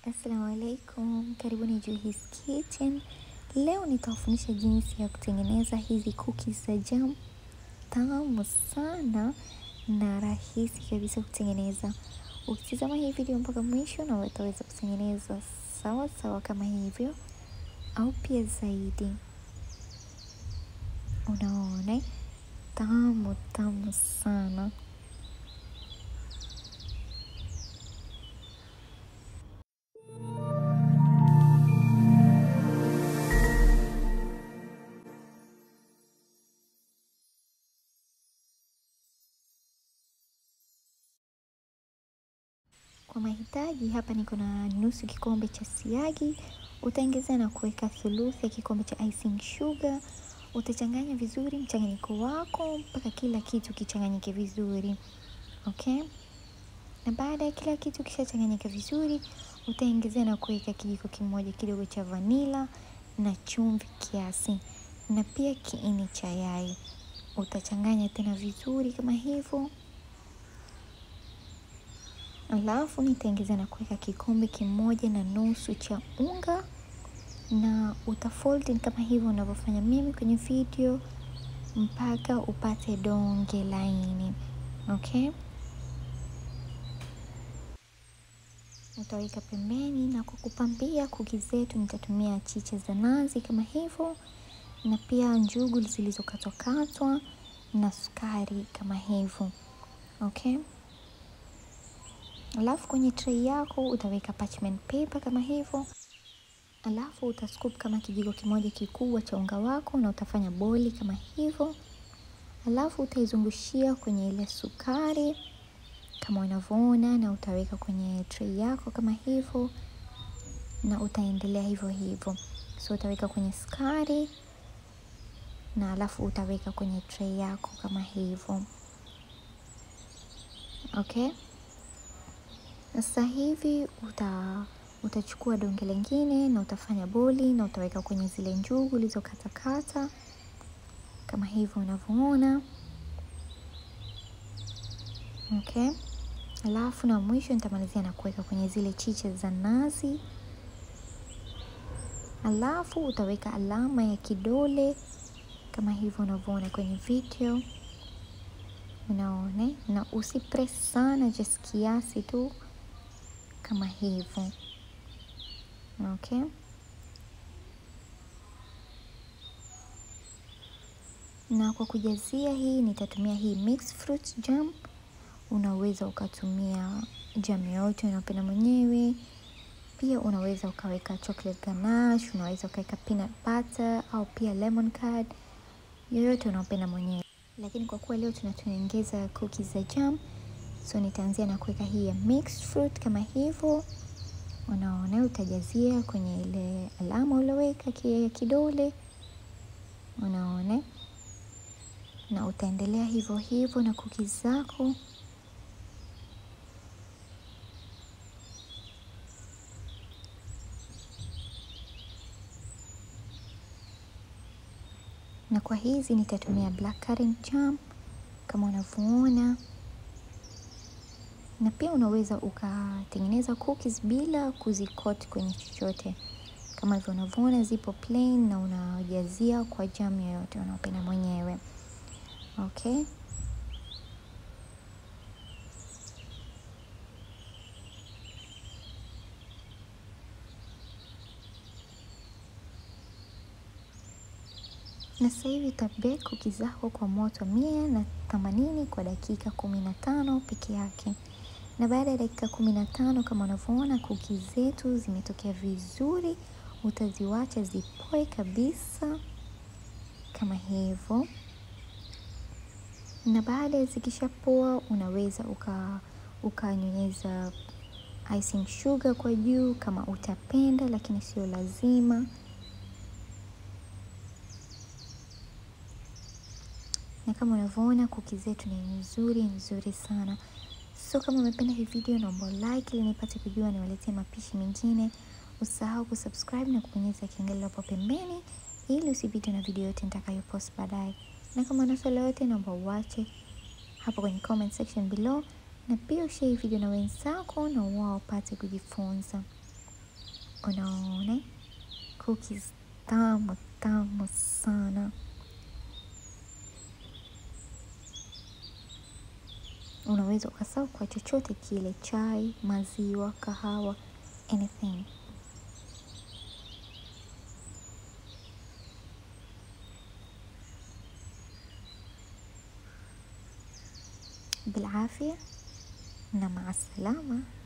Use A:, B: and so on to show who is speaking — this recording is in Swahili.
A: Assalamu alaikum, karibuni Juhis Kitchen. Leo nitawafundisha jinsi ya kutengeneza hizi cookies za jam tamu sana na rahisi kabisa kutengeneza. Ukitizama hii video mpaka mwisho, na utaweza kutengeneza sawa sawa kama hivyo au pia zaidi. Unaona, tamu tamu sana. Kwa mahitaji hapa niko na nusu kikombe cha siagi, utaongeza na kuweka thuluthi ya kikombe cha icing sugar. Utachanganya vizuri mchanganyiko wako mpaka kila kitu kichanganyike vizuri, okay. Na baada ya kila kitu kishachanganyika vizuri, utaongezea na kuweka kijiko kimoja kidogo cha vanila na chumvi kiasi, na pia kiini cha yai. Utachanganya tena vizuri kama hivyo Alafu nitaongeza na kuweka kikombe kimoja na nusu cha unga na utafold kama hivyo unavyofanya mimi kwenye video mpaka upate donge laini, okay. Utaweka pembeni, na kwa kupambia kuki zetu nitatumia chicha za nazi kama hivyo, na pia njugu zilizokatwakatwa na sukari kama hivyo, okay. Alafu kwenye tray yako utaweka parchment paper kama hivyo, alafu utascoop kama kijiko kimoja kikubwa cha unga wako na utafanya boli kama hivyo, alafu utaizungushia kwenye ile sukari kama unavyoona, na utaweka kwenye tray yako kama hivyo, na utaendelea hivyo hivyo. So utaweka kwenye sukari na alafu utaweka kwenye tray yako kama hivyo, okay. Sasa hivi uta utachukua donge lingine na utafanya boli na utaweka kwenye zile njugu ulizokatakata kama hivyo unavyoona, okay. Alafu na mwisho nitamalizia na kuweka kwenye zile chicha za nazi, alafu utaweka alama ya kidole kama hivyo unavyoona kwenye video, unaona, na usipress sana, just kiasi tu kama hivyo okay. Na kwa kujazia hii nitatumia hii mixed fruit jam. Unaweza ukatumia jam yoyote unapenda mwenyewe, pia unaweza ukaweka chocolate ganache, unaweza ukaweka peanut butter au pia lemon curd, yoyote unaopenda mwenyewe, lakini kwa kuwa leo tunatengeneza cookies za jam so nitaanzia na kuweka hii ya mixed fruit kama hivyo, unaona. Utajazia kwenye ile alama ulioweka ya kidole, unaona, na utaendelea hivyo hivyo na cookies zako. Na kwa hizi nitatumia black currant jam kama unavyoona na pia unaweza ukatengeneza cookies bila kuzikoti kwenye chochote, kama hivyo unavyoona zipo plain, na unajazia kwa jam yoyote unaopenda mwenyewe, okay. Na sasa hivi utabake cookies zako kwa moto mia na themanini kwa dakika kumi na tano peke yake na baada ya dakika kumi na tano kama unavyoona kuki zetu zimetokea vizuri, utaziwacha zipoe kabisa kama hivyo. Na baada ya zikishapoa, unaweza ukanyonyeza uka icing sugar kwa juu kama utapenda, lakini sio lazima. Na kama unavyoona kuki zetu ni nzuri nzuri sana. So kama umependa hii video, naomba like ili nipate kujua niwaletee mapishi mengine. Usahau kusubscribe na kubonyeza kengele hapo pembeni ili usipitwe na video yote nitakayopost baadaye. Na kama una swali lolote, naomba uache hapo kwenye comment section below, na pia ushare hii video na wenzako na wao wapate kujifunza. Unaona cookies tamu tamu sana. Unaweza ukaserve kwa chochote kile, chai, maziwa, kahawa, anything. بالعافية na maa salama.